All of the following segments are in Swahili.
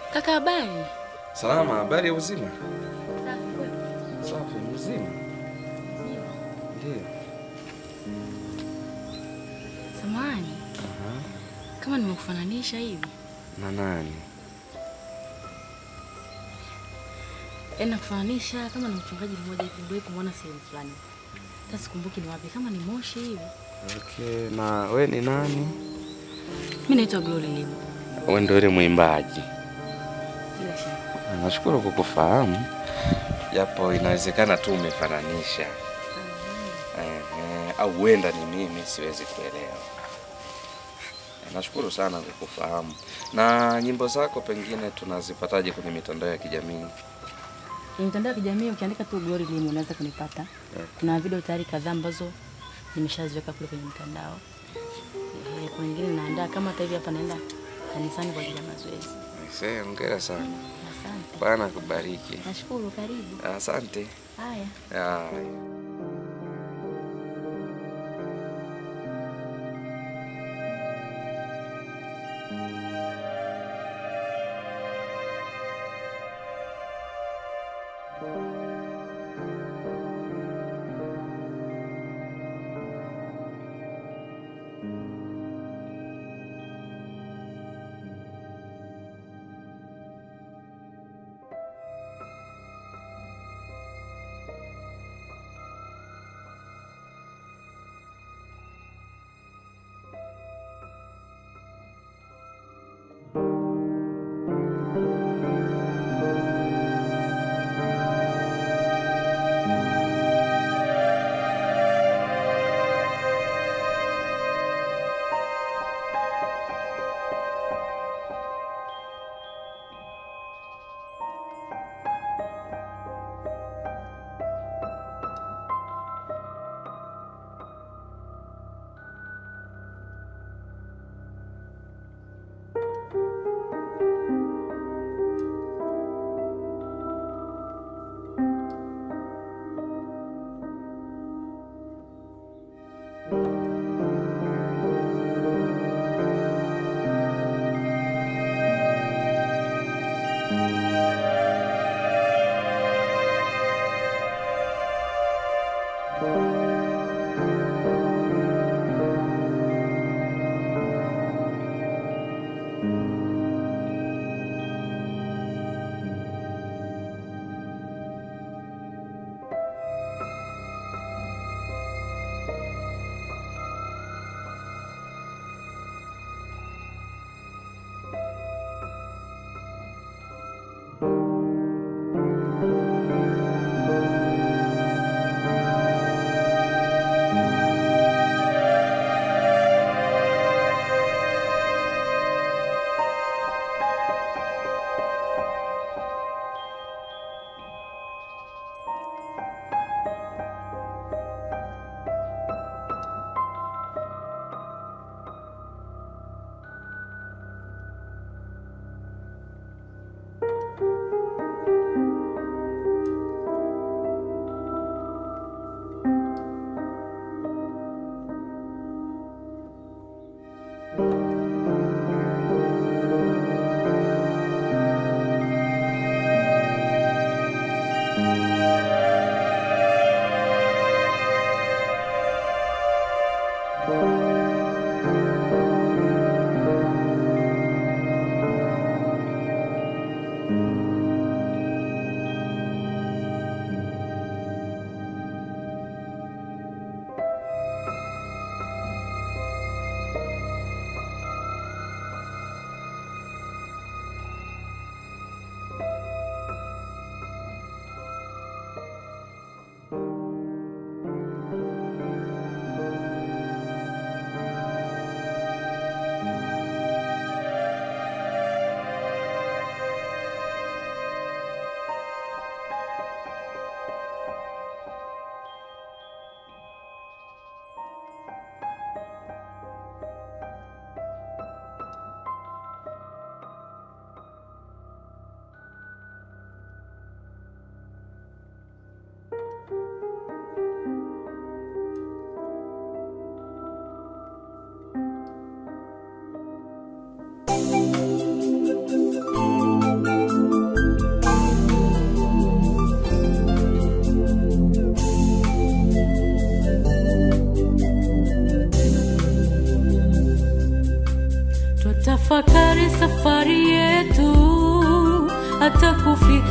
Kaka, habari? Salama, habari ya uzima? Safi kweli. Safi, mzima. Ndio. Samahani, Aha. kama nimekufananisha hivi, Na nani? yaani nakufananisha kama na mchungaji mmoja hivi, ndio kumwona sehemu fulani. Hata sikumbuki ni wapi, kama ni Moshi hivi. Okay, na we ni nani? Mimi naitwa Glory Limo. We ndio yule mwimbaji. Bila shaka. Nashukuru kukufahamu, japo inawezekana tu umefananisha. Ehe, au huenda ni mimi, siwezi kuelewa. Nashukuru sana kukufahamu. Na nyimbo zako pengine tunazipataje kwenye mitandao ya kijamii? Kwenye mitandao ya kijamii ukiandika tu Glory Limo unaweza kunipata. Kuna video tayari kadhaa ambazo nimeshaziweka kule kwenye mtandao. Eh, kuna nyingine naandaa kama hata hivi hapa naenda kanisani kwa ajili ya mazoezi. Aisee, hongera sana. Asante. Bwana akubariki. Nashukuru, karibu. Asante. Haya. Haya.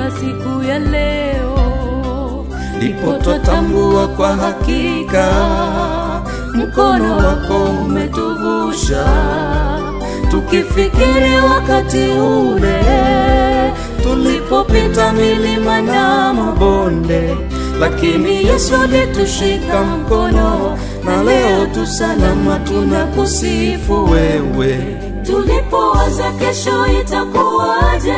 mpaka siku ya leo ndipo twatambua kwa hakika mkono wako umetuvusha tukifikiri wakati ule tulipopita milima na mabonde lakini yesu alitushika mkono na leo tu salama tunakusifu wewe tulipowaza kesho itakuwaje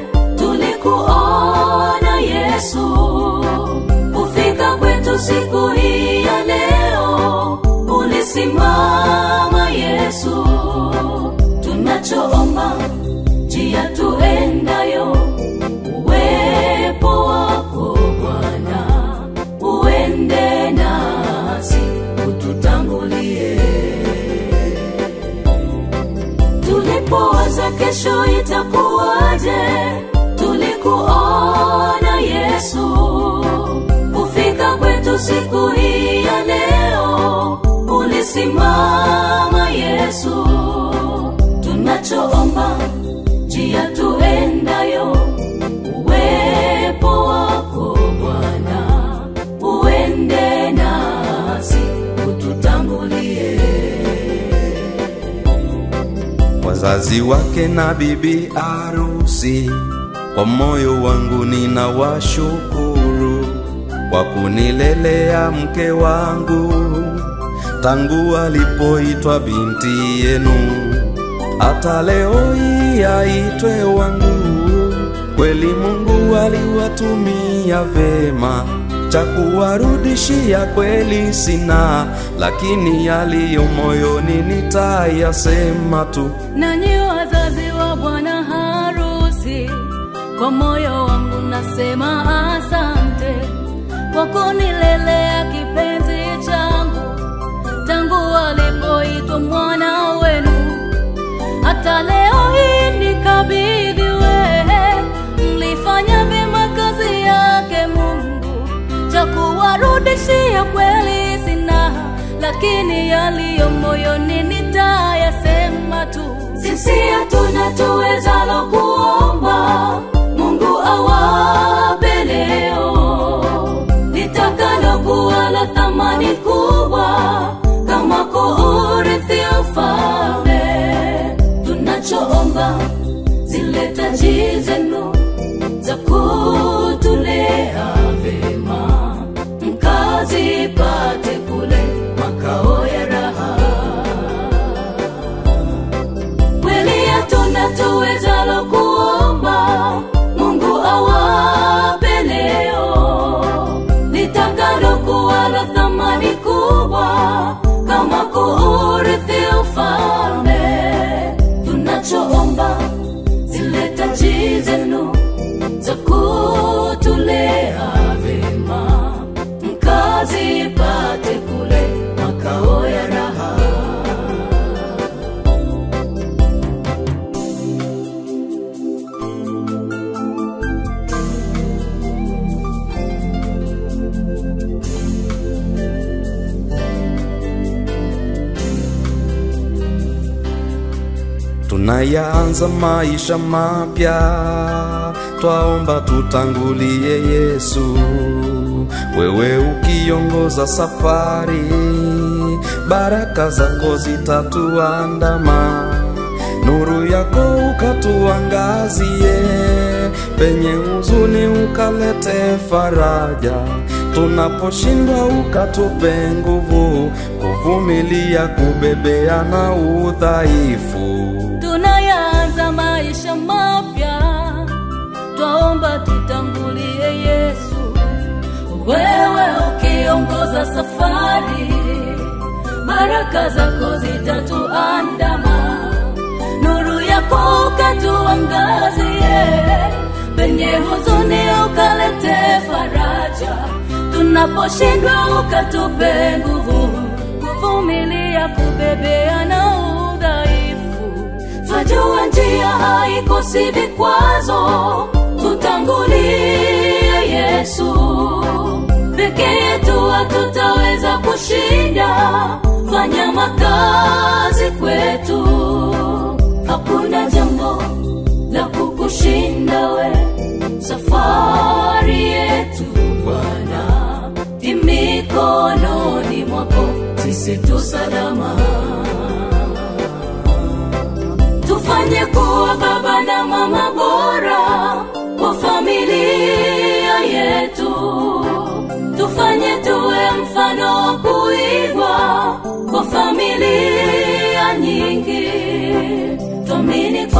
tulikuona yesu kufika kwetu siku hii ya leo ulisimama yesu tunachoomba njia tuendayo uwepo wako bwana uende nasi ututangulie tulipowaza kesho itakuwaje tulikuona yesu kufika kwetu siku hii ya leo ulisimama yesu tunachoomba njia tuendayo uwepo wako bwana uende nasi ututangulie wazazi wake na bibi arusi kwa moyo wangu ninawashukuru kwa kunilelea mke wangu tangu alipoitwa binti yenu hata leo hii aitwe wangu kweli mungu aliwatumia vema cha kuwarudishia kweli sina lakini yaliyo moyoni nitayasema tu nanyi wazazi wa bwana harusi kwa moyo wangu nasema asante kwa kunilelea kipenzi changu tangu alipoitwa mwana wenu hata leo hii nikabidhiwe mlifanya vyema kazi yake mungu cha kuwarudishia kweli sina lakini yaliyo moyoni nitayasema tu sisi hatuna tuwezalo kuomba mungu awape leo litakalokuwa la thamani kubwa kama kuurithi ufalme tunachoomba zile taji zenu za kutulea vema mkazipate kule makao ya raha kweli hatuna tuwezalo kuomba mungu awape leo litakalokuwa la thamani kubwa kama kuurithi ufalme tunachoomba zile taji zenu za kutulea vema mkazipate kule makao ya raha tunayaanza maisha mapya twaomba tutangulie yesu wewe ukiongoza safari baraka zako zitatuandama nuru yako ukatuangazie penye huzuni ukalete faraja tunaposhindwa ukatupe nguvu kuvumilia kubebea na udhaifu tunayaanza maisha mapya twaomba tutangulie yesu wewe ukiongoza safari baraka zako zitatuandama nuru yako ukatuangazie penye huzuni ukalete faraja tunaposhindwa ukatupe nguvu kuvumilia kubebea na udhaifu twajua njia haikosi vikwazo tutangulie yesu peke yetu hatutaweza kushinda fanya makazi kwetu hakuna jambo la kukushinda we safari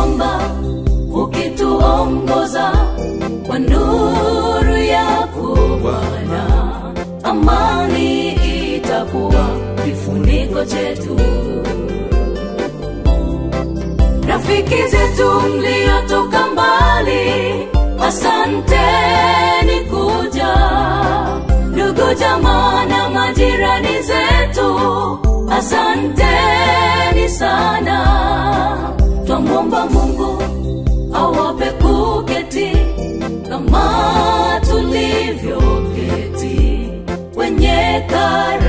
kwamba ukituongoza kwa nuru yako Bwana, amani itakuwa kifuniko chetu. Rafiki zetu mliotoka mbali, asanteni kuja. Ndugu jamaa na majirani zetu, asanteni sana. Twamwomba Mungu awape kuketi kama tulivyoketi kwenye kara